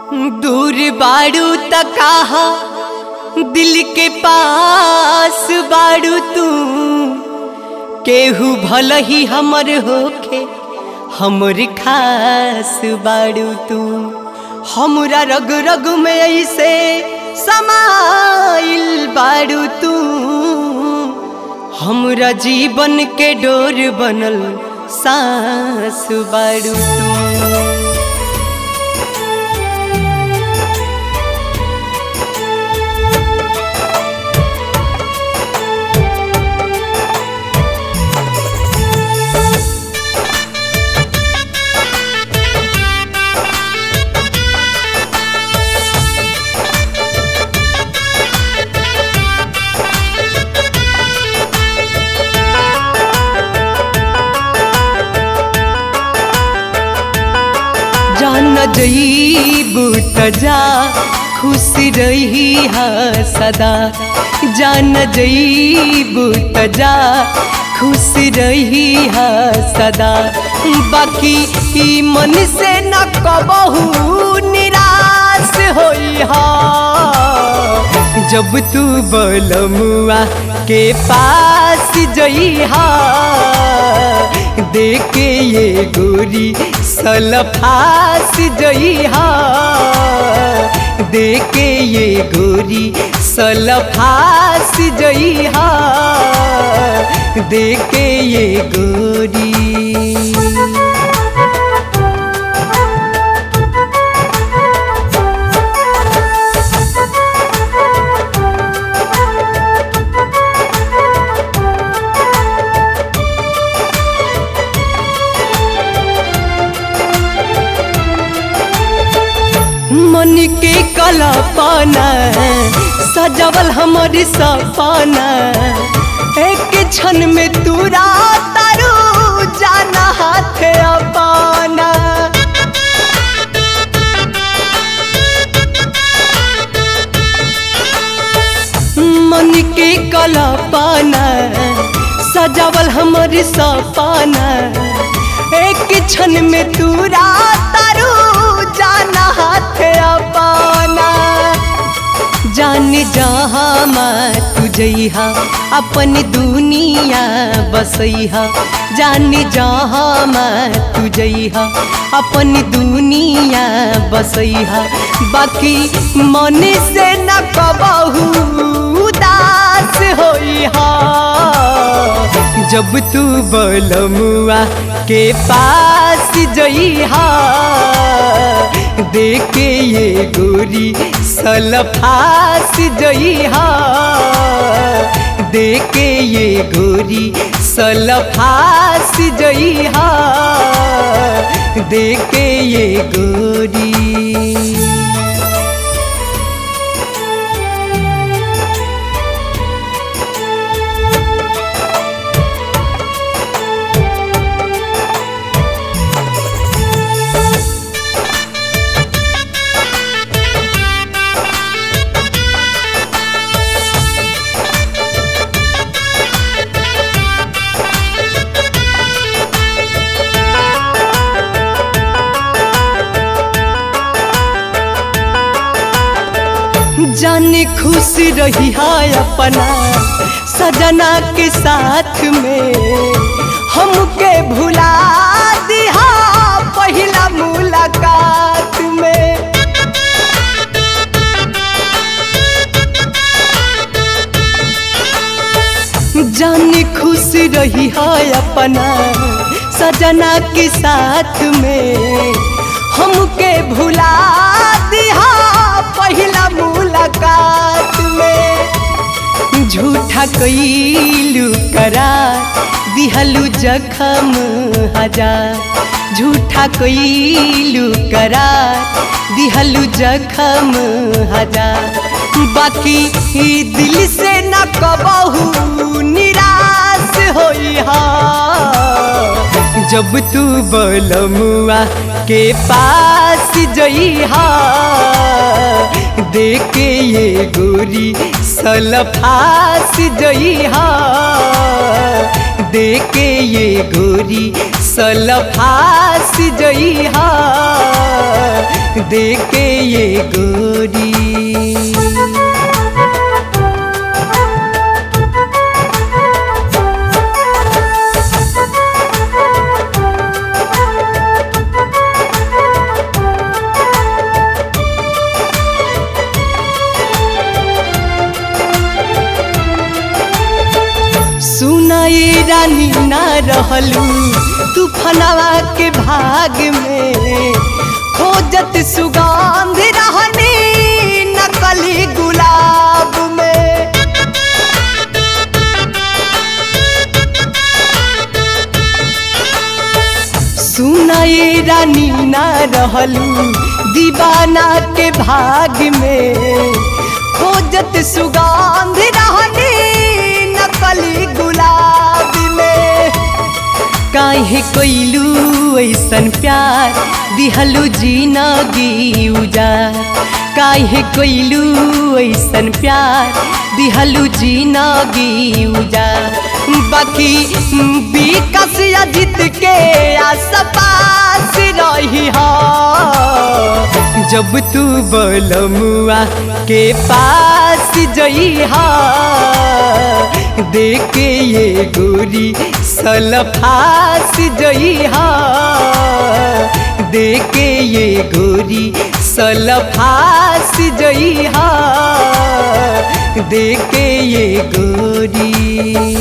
दूर बाड़ू त कहा दिल के पास बाड़ू तू केहू भल ही हमर होखे हमर खास बाड़ू तू हमरा रग रग में ऐसे समाइल बाड़ू तू हमरा जीवन के डोर बनल सांस बाड़ू तू जान जईबू त जा खुश रही हा सदा जान जईबू त जा खुश रही हा सदा बाकी ई मन से न कबहू निराश होई हा जब तू बलमुआ के पास जइहा देखे ये गोरी सलफास जइहा देखे ये गोरी सलफास जइहा देखे ये गोरी मन के कलापना सजवल हमारी सपना एक क्षण में तूरा तारू जाना हाथ अपना मन के कलापना सजवल हमारी सपना एक क्षण में तूरा तारू जाना हाथ अपना जान जहाँ माँ तुझहा अपन दुनिया बसैहा जान जहाँ माँ तुझहा अपन दुनिया बसैहा बाकी मन से न कबहू उदास होइहा जब तू बलमुआ के पास जइहा देखे ये गोरी सलफास जइहा देखे ये गोरी सलफास जइहा देखे ये गोरी जाने खुश रही है अपना सजना के साथ में हमके भुला दिहा पहला मुलाकात में जाने खुश रही है अपना सजना के साथ में हमके भुला दिहा पहला मुलाकात में झूठा कैलू करा दिहलू जखम हजार झूठा कैलू करा दिहलू जखम हजार बाकी ई दिल से न कबहू निराश होई हा जब तू बलमुआ के पास जइहा देखे ये गोरी सलफास जइहा देखे ये गोरी सलफास जई हा देके ये गोरी सुनाई रानी ना रहलू तूफानवा के भाग में खोजत सुगंध रहनी नकली गुलाब में सुनाई रानी ना रहलू दीवाना के भाग में खोजत सुगंध रहनी नकली गुलाब में काहे कोइलू ऐसन प्यार दिहलू जिनगी उजार काहे कोइलू ऐसन प्यार दिहलू जिनगी उजार बाकी विकास अजित के आस पास रही हा जब तू बलमुआ के पास जई हा देखे ये गोरी सलफास जई हा देखे ये गोरी सलफास जई हा देखे ये गोरी